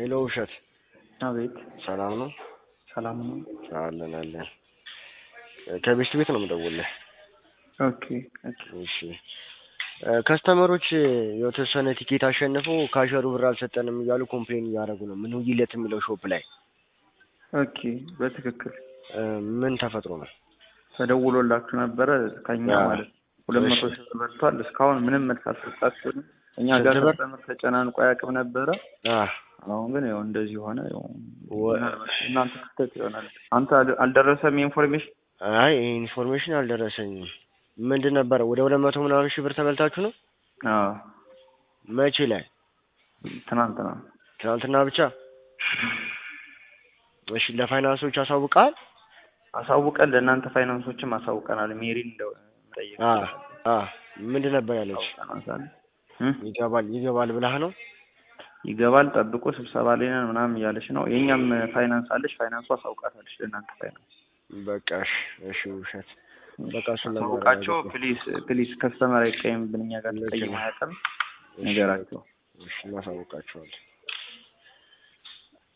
ሄሎ ውሸት አቤት ሰላም ነው? ሰላም ነው። አለን አለን። ከቤስት ቤት ነው የምደውልልህ። ኦኬ ኦኬ እሺ ከስተመሮች የተወሰነ ቲኬት አሸንፈው ካሸሩ ብር አልሰጠንም እያሉ ኮምፕሌን እያደረጉ ነው። ምን ውይለት የሚለው ሾፕ ላይ ኦኬ በትክክል እ ምን ተፈጥሮ ነው? ተደውሎላችሁ ነበረ ከኛ አዎ። ማለት ነው። ሁለት መቶ እሺ። ሺህ ብር በልቷል። እስካሁን ምንም መልስ አልሰጣችሁንም። እኛ ጋር ስንት ብር? ከስተመር ተጨናንቆ አያውቅም ነበረ። አ አሁን ግን ያው እንደዚህ ሆነ። ያው ወ- ምናልባት እናንተ ክፍተት ይሆናል። አንተ አል- አልደረሰም ኢንፎርሜሽን? አይ ይሄ ኢንፎርሜሽን አልደረሰኝም። ምንድን ነበረ ወደ ሁለት መቶ ምናምን ሺህ ብር ተበልታችሁ ነው? አዎ መቼ ላይ? ትናንትና ትናንትና ብቻ? እሺ ለፋይናንሶች አሳውቃል? አሳውቀን ለእናንተ ፋይናንሶችም አሳውቀናል። ሜሪን እንደው ጠይቅ አ አ ምንድን ነበር ያለች? አሳውቀናል። ይገባል ይገባል ብላህ ነው? ይገባል ጠብቆ ስብሰባ ላይ ነን ምናምን እያለች ነው። የእኛም ፋይናንስ አለች። ፋይናንሱ አሳውቃታለች ለእናንተ ፋይናንስ በቃ እሺ እሺ ውሸት በቃ እሱን አሳውቃቸው ለማረጋገጥ ነው። ፕሊዝ ፕሊዝ ከስተመር አይቀይምብን እኛ ጋር ልክ ተቀይም ነው። አያውቅም እሺ፣ ነገራቸው እሺ እናሳውቃቸዋለን።